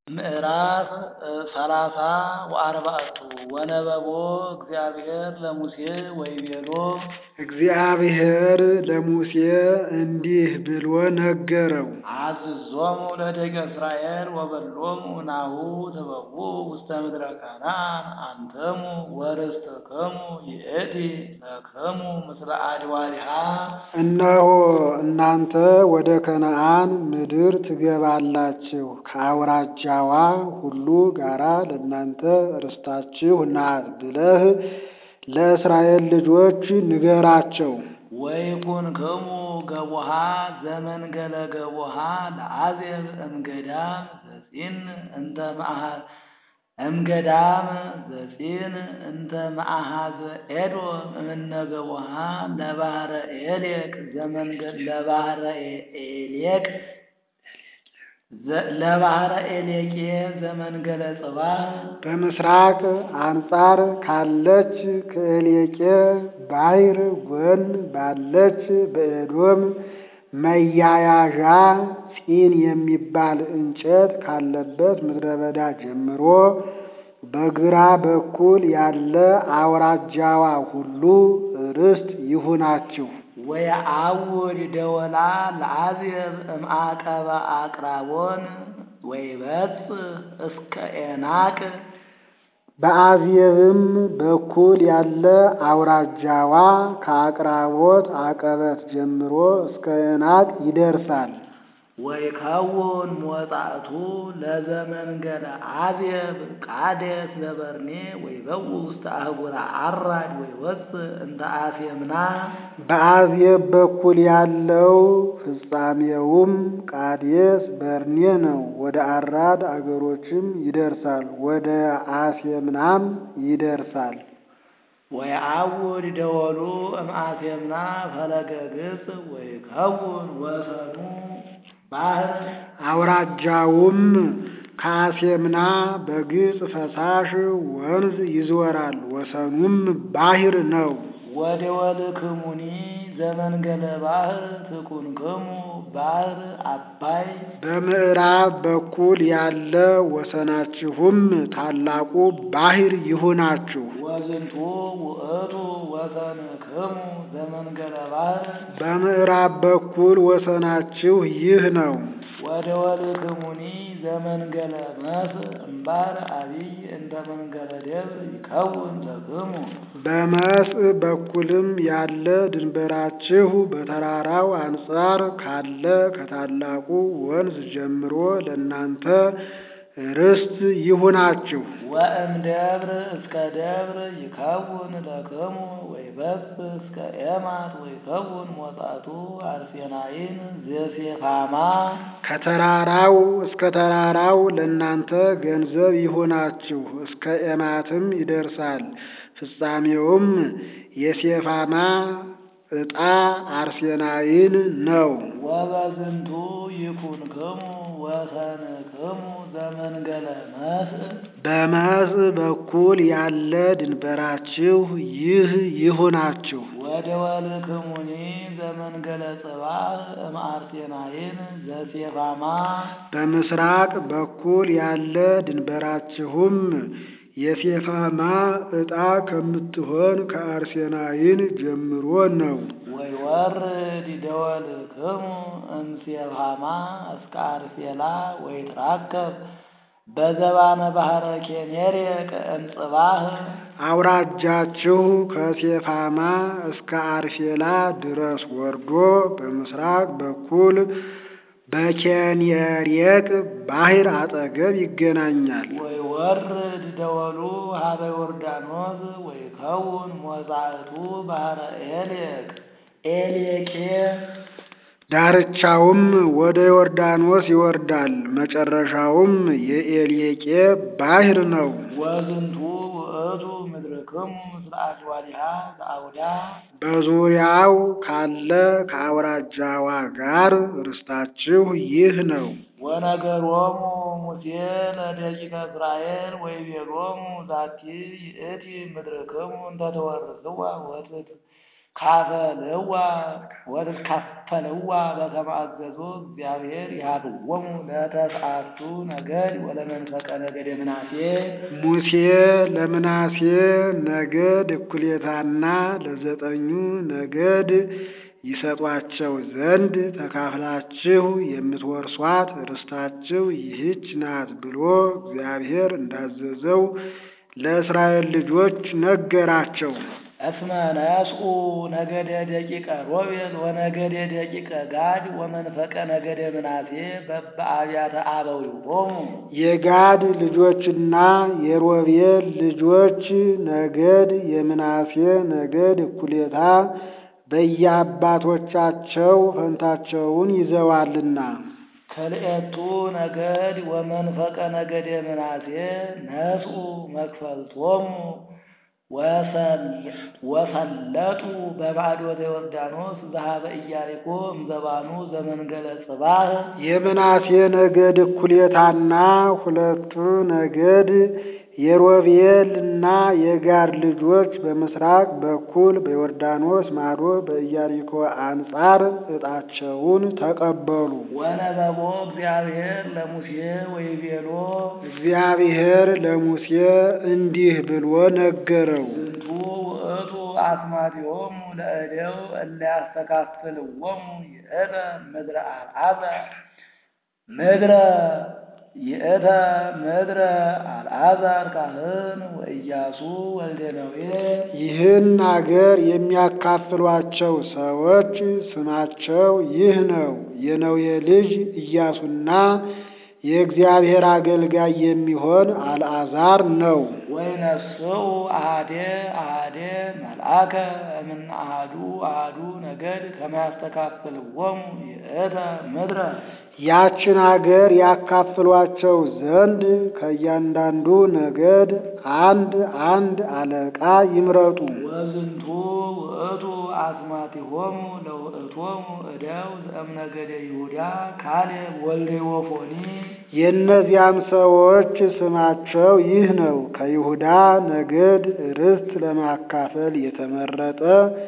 ምዕራፍ ሰላሳ ወአርባዕቱ ወነበቦ እግዚአብሔር ለሙሴ ወይቤሎ እግዚአብሔር ለሙሴ እንዲህ ብሎ ነገረው። አዝዞሙ ለደቂቀ እስራኤል ወበሎሙ ናሁ ትበውኡ ውስተ ምድረ ከነዓን አንትሙ ወርስትክሙ ይእቲ ለክሙ ምስለ አድባሪሃ እነሆ እናንተ ወደ ከነዓን ምድር ትገባላችሁ፣ ከአውራጃዋ ሁሉ ጋራ ለእናንተ ርስታችሁ ናት ብለህ ለእስራኤል ልጆች ንገራቸው። ወይኩንክሙ ገቦሃ ዘመንገለ ገቦሃ ለአዜብ እምገዳም ዘጺን እንተ መአሃ- እምገዳም ዘጺን እንተ መአሃዘ ኤዶም እምነ ገቦሃ ለባህረ ኤሌቅ ዘመንገድ ለባህረ ኤሌቅ ዘ- ለባህረ ኤሌቄ ዘመንገለ ጽባህ በምስራቅ አንጻር ካለች ከኤሌቄ ባሕር ጎን ባለች በኤዶም መያያዣ ጺን የሚባል እንጨት ካለበት ምድረ በዳ ጀምሮ በግራ በኩል ያለ አውራጃዋ ሁሉ ርስት ይሁናችሁ። ወየአውድ ደወላ ለአዜብ እምአቀበ አቅራቦን ወይበጽሕ እስከ ኤናቅ በአዜብም በኩል ያለ አውራጃዋ ከአቅራቦት አቀበት ጀምሮ እስከ ኤናቅ ይደርሳል። ወይከውን ሞጻእቱ ለዘመንገለ አዜብ ቃዴስ ለበርኔ ወይበውእ ውስተ አህጉረ አራድ ወይወፅእ እንተ አሴምና በአዜብ በኩል ያለው ፍጻሜውም ቃዴስ በርኔ ነው። ወደ አራድ አገሮችም ይደርሳል፣ ወደ አሴምናም ይደርሳል። ወየአውድ ደወሉ እምአሴምና ፈለገ ግጽ ወይከውን ወሰኑ ባህር አውራጃውም ከአሴምና በግብፅ ፈሳሽ ወንዝ ይዞራል፣ ወሰኑም ባሕር ነው። ወደወልክሙኒ ዘመንገለ ባህር ትኩንክሙ ባህር አባይ በምዕራብ በኩል ያለ ወሰናችሁም ታላቁ ባሕር ይሁናችሁ። ወዝንቱ ውእቱ ወሰንክሙ ዘመንገለ ባህር በምዕራብ በኩል ወሰናችሁ ይህ ነው። ወደወልክሙኒ ዘመንገለ መስእ እምባር አቢይ እንተ መንገለ ደብር ይከውን ለክሙ በመስእ በኩልም ያለ ድንበራችሁ በተራራው አንጻር ካለ ከታላቁ ወንዝ ጀምሮ ለእናንተ ርስት ይሁናችሁ። ወእም ደብር እስከ ደብር ይከውን ለክሙ ወይበጽሕ እስከ ኤማት ወይከውን ሞጻቱ አርሴናይን ዘሴፋማ ከተራራው እስከ ተራራው ለእናንተ ገንዘብ ይሁናችሁ፣ እስከ ኤማትም ይደርሳል። ፍጻሜውም የሴፋማ ዕጣ አርሴናይን ነው። ወበዝንቱ ይኩንክሙ ወሰንክሙ ዘመንገለ መስእ በመስእ በኩል ያለ ድንበራችሁ ይህ ይሁናችሁ። ወደወልክሙኒ ዘመንገለ ጽባህ እምአርሴናይን ዘሴፋማ በምስራቅ በኩል ያለ ድንበራችሁም የሴፋማ ዕጣ ከምትሆን ከአርሴናይን ጀምሮ ነው። ወይወርድ ደወልክሙ እምሴፋማ እስከ አርሴላ ወይትራከብ በዘባነ ባህረ ኬኔሬቅ እምጽባህ አውራጃችሁ ከሴፋማ እስከ አርሴላ ድረስ ወርዶ በምስራቅ በኩል በኬኔሬቅ ባሕር አጠገብ ይገናኛል። ወይወርድ ደወሉ ሀበ ዮርዳኖስ ወይከውን ሞጻእቱ ባህረ ኤሌቅ ኤሌቄ ዳርቻውም ወደ ዮርዳኖስ ይወርዳል። መጨረሻውም የኤሌቄ ባሕር ነው። ወዝንቱ ውእቱ ምድርክሙ ምስለ አድዋሊሃ ዘአውዳ በዙሪያው ካለ ከአውራጃዋ ጋር ርስታችሁ ይህ ነው። ወነገሮሙ ሙሴ ለደቂቀ እስራኤል ወይቤሎሙ ዛቲ ይእቲ ምድርክሙ እንተ ተወርስዋ ወትት ካፈልዋ ወትካፈለዋ በከመ አዘዞ እግዚአብሔር ይሃብዎሙ ለተስዓቱ ነገድ ወለመንፈቀ ነገደ ምናሴ ሙሴ ለምናሴ ነገድ እኩሌታና ለዘጠኙ ነገድ ይሰጧቸው ዘንድ ተካፍላችሁ የምትወርሷት ርስታችሁ ይህች ናት ብሎ እግዚአብሔር እንዳዘዘው ለእስራኤል ልጆች ነገራቸው። እስመ ነስኡ ነገደ ደቂቀ ሮቤል ወነገደ ደቂቀ ጋድ ወመንፈቀ ነገደ ምናሴ በበአብያተ አበዊሆሙ የጋድ ልጆችና የሮቤል ልጆች ነገድ የምናሴ ነገድ እኩሌታ በየአባቶቻቸው ፈንታቸውን ይዘዋልና። ከልኤቱ ነገድ ወመንፈቀ ነገደ ምናሴ ነስኡ መክፈልቶሙ ወሰለጡ በማዕዶተ ዮርዳኖስ ዘኀበ ኢያሪኮ እምዘባኑ ዘመንገለ ጽባህ የምናሴ ነገድ እኩሌታና ሁለቱ ነገድ የሮቤል እና የጋድ ልጆች በምስራቅ በኩል በዮርዳኖስ ማዶ በኢያሪኮ አንጻር ዕጣቸውን ተቀበሉ። ወነበቦ እግዚአብሔር ለሙሴ ወይቤሎ እግዚአብሔር ለሙሴ እንዲህ ብሎ ነገረው። ዝንቱ ውእቱ አስማቲሆሙ ለእደው እለ ያስተካፍልዎሙ ይእተ ምድረ አልዓዛር ምድረ ይእተ ምድረ አልዓዛር ካህን ወኢያሱ ወልደ ነዌ ይህን አገር የሚያካፍሏቸው ሰዎች ስማቸው ይህ ነው። የነዌ ልጅ ኢያሱና የእግዚአብሔር አገልጋይ የሚሆን አልዓዛር ነው። ወይነስኡ አሃዴ አሃዴ መልአከ እምነ አሃዱ አሃዱ ነገድ ከመ ያስተካፍልዎሙ ይእተ ምድረ ያችን አገር ያካፍሏቸው ዘንድ ከእያንዳንዱ ነገድ አንድ አንድ አለቃ ይምረጡ። ወዝንቱ ውእቱ አስማቲሆሙ ለውእቶሙ እደው ዘእምነገደ ይሁዳ ካሌብ ወልደ ዮፎኒ የእነዚያም ሰዎች ስማቸው ይህ ነው። ከይሁዳ ነገድ ርስት ለማካፈል የተመረጠ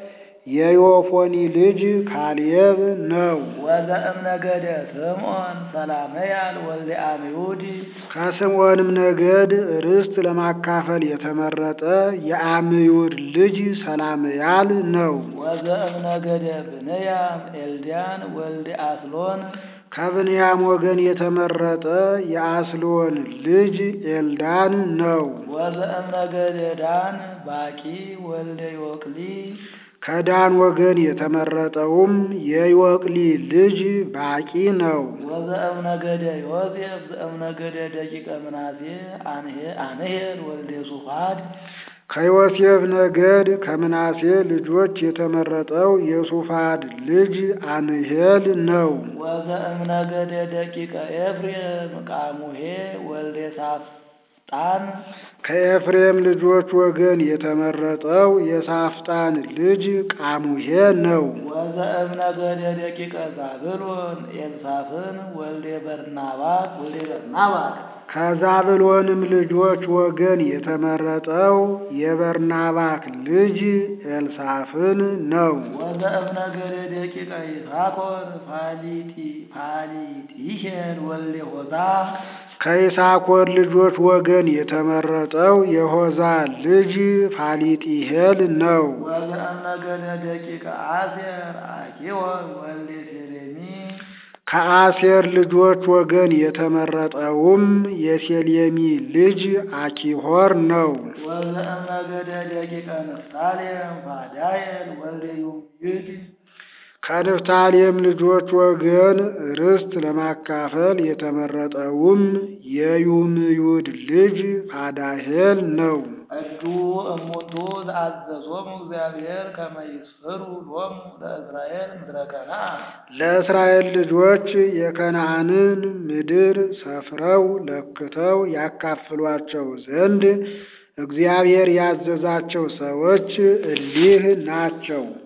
የዮፎኒ ልጅ ካሌብ ነው። ወዘእምነገደ ስምዖን ሰላመያል ወልደ አምዩድ ከስምዖንም ነገድ ርስት ለማካፈል የተመረጠ የአምዩድ ልጅ ሰላምያል ነው። ወዘእምነገደ ብንያም ኤልዳን ወልደ አስሎን ከብንያም ወገን የተመረጠ የአስሎን ልጅ ኤልዳን ነው። ወዘእምነገደ ዳን ባቂ ወልደ ዮቅሊ ከዳን ወገን የተመረጠውም የዮቅሊ ልጅ ባቂ ነው። ወዘእምነገደ ዮሴፍ ዘእምነገደ ደቂቀ ምናሴ አንሄል ወልደ ሱፋድ ከዮሴፍ ነገድ ከምናሴ ልጆች የተመረጠው የሱፋድ ልጅ አንሄል ነው። ወዘእምነገደ ደቂቀ ኤፍሬም ቃሙሄ ወልደ ሳፍጣን ከኤፍሬም ልጆች ወገን የተመረጠው የሳፍጣን ልጅ ቃሙሄ ነው። ወዘእምነገደ ደቂቀ ዛብሎን ኤልሳፍን ወልደ በርናባክ ወልደ በርናባክ ከዛብሎንም ልጆች ወገን የተመረጠው የበርናባክ ልጅ ኤልሳፍን ነው። ወዘእምነገደ ደቂቀ ይሳኮር ፋሊጢ ፋሊጢሄል ወልደ ሆዛ ከይሳኮር ልጆች ወገን የተመረጠው የሆዛ ልጅ ፋሊጢሄል ነው። ወዘእምነገደ ደቂቀ አሴር አኪወር ወልደ ሴሌሚ ከአሴር ልጆች ወገን የተመረጠውም የሴሌሚ ልጅ አኪሆር ነው። ወዘእምነገደ ደቂቀ ንፍታሌም ፋዳየል ወልደ ዩምዩድ ከንፍታሌም ልጆች ወገን ርስት ለማካፈል የተመረጠውም የዩምዩድ ልጅ ፋዳሄል ነው። እዱ እሙንቱ ዘአዘዞሙ እግዚአብሔር ከመ ይስፍሩ ሎሙ ለእስራኤል ምድረ ከነዓን ለእስራኤል ልጆች የከነዓንን ምድር ሰፍረው ለክተው ያካፍሏቸው ዘንድ እግዚአብሔር ያዘዛቸው ሰዎች እሊህ ናቸው።